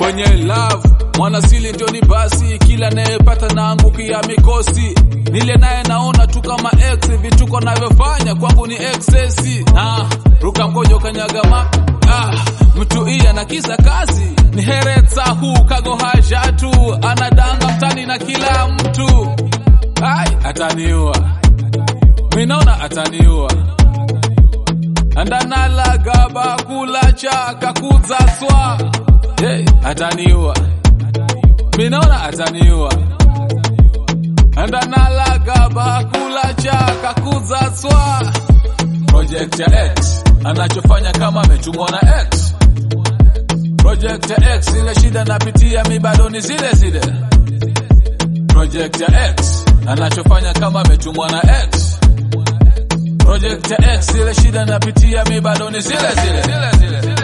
kwenye love mwanasili ndio ni basi kila nayepata naangukia mikosi nile naye naona tu kama ex vituko navyofanya kwangu ni excesi ah, ruka mkojo kanyagama ah, mtu iya na kisa kazi ni heretsa huu kago hajatu anadanga mtani na kila mtu ai ataniua minaona ataniua andanalaga bakulacha kakudza swa hey, ataniua minaona ataniua andanalaga bakulacha kakudza swa project ya x anachofanya kama ametumwa na x project ya x ile shida napitia mi bado ni zile zile project ya x anachofanya kama ametumwa na x project ya x ile shida napitia mi bado ni zile zile, zile, zile, zile.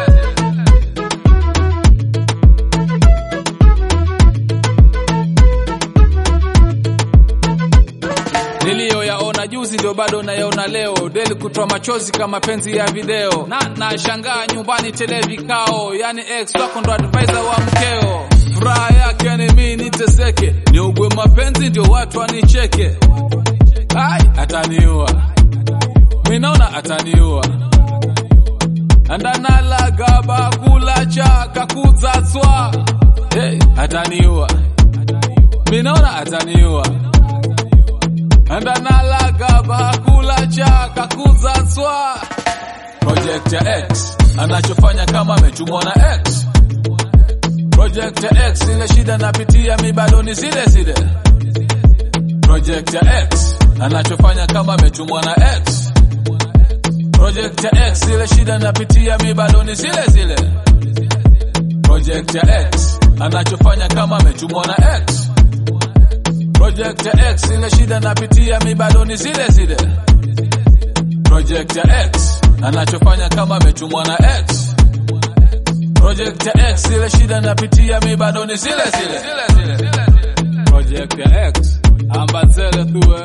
niliyoyaona juzi ndio bado nayaona leo deli kutoa machozi kama penzi ya video na nashangaa nyumbani tele vikao yani ex wako ndo advisor wa mkeo furaha yake ni mimi niteseke niugwe mapenzi ndio watu wanicheke ai ataniua minaona ataniua andanalaga bakulacha kakudza swa hey, ataniua minaona ataniua andanalaga bakulacha kakudza swa project ya x anachofanya kama ametumwa na x project ya x ile shida napitia mi bado ni zile zile project ya x anachofanya kama ametumwa na x project ya x ile shida napitia mi bado ni zile zile project ya x anachofanya kama ametumwa na x project ya x ile shida napitia mi bado ni zile zile project ya x anachofanya kama ametumwa na x project ya x ile shida napitia mi bado ni zile zile project ya x ambazele tuwe